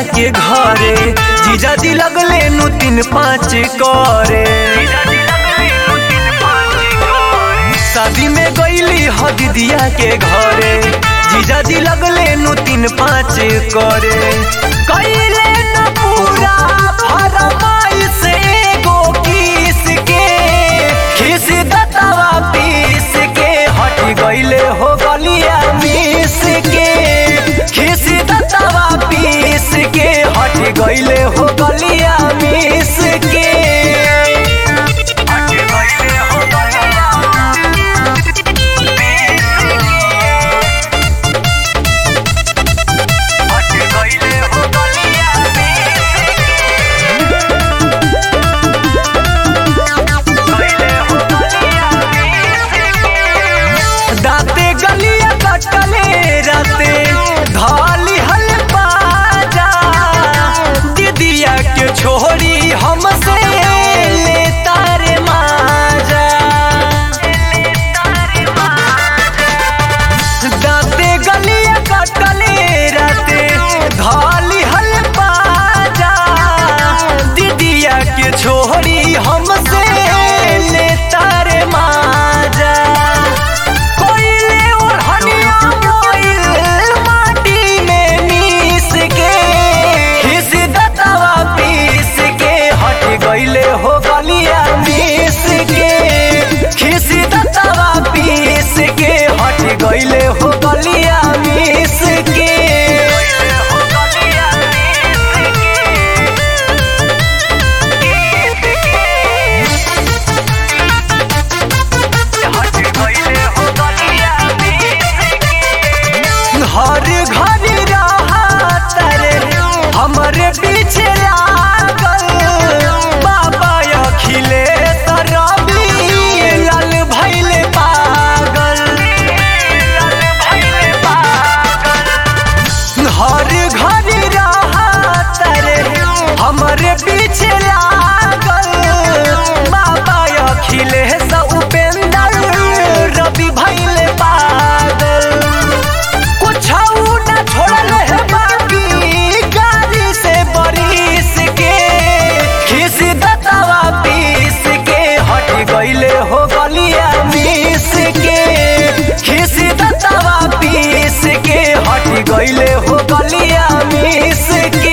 के घरे जीजा जी लगले नु तीन पाँच करे शादी में गईली ह दीदिया के घरे जीजा जी लगले नु तीन पाँच करे कईले न पूरा फरमाइश एगो किस के खिस दतवा पीस के हट गईले हो गलिया मिस के खिस दतवा पीस के हट गईले हो गलिया मिस के हट गईले हो गलिया हट गईले हो गलिया दाते गलिया कटले राते धाली हल बाजा दीदिया के छोरी हमसे ले तारे माजा दाते गलिया कटले राते धाली हल बाजा दीदिया के छोरी हमसे ले तारे माजा कोइले और हनिया मोइल माटी में मिस के खिस दतवा पीस के हट गईले हो गलिया मिस के खिस दतवा पीस के हट गईले हो गलिया मिस के हर घर रहत रे हमरे पीछे लागल बाबा अखिलेश रवि लाल भैले पागल हर घर रहत रे हमरे पीछे लागल बाबा अखिलेश उपेंद्र रवि भैले पागल कुछ न छोड़ल है बाकी गाड़ी से बरिस के खिस दतवा पीस के हट गईले हो गलिया मिस के खिस दतवा पीस के हट गईले हो गलिया मिस के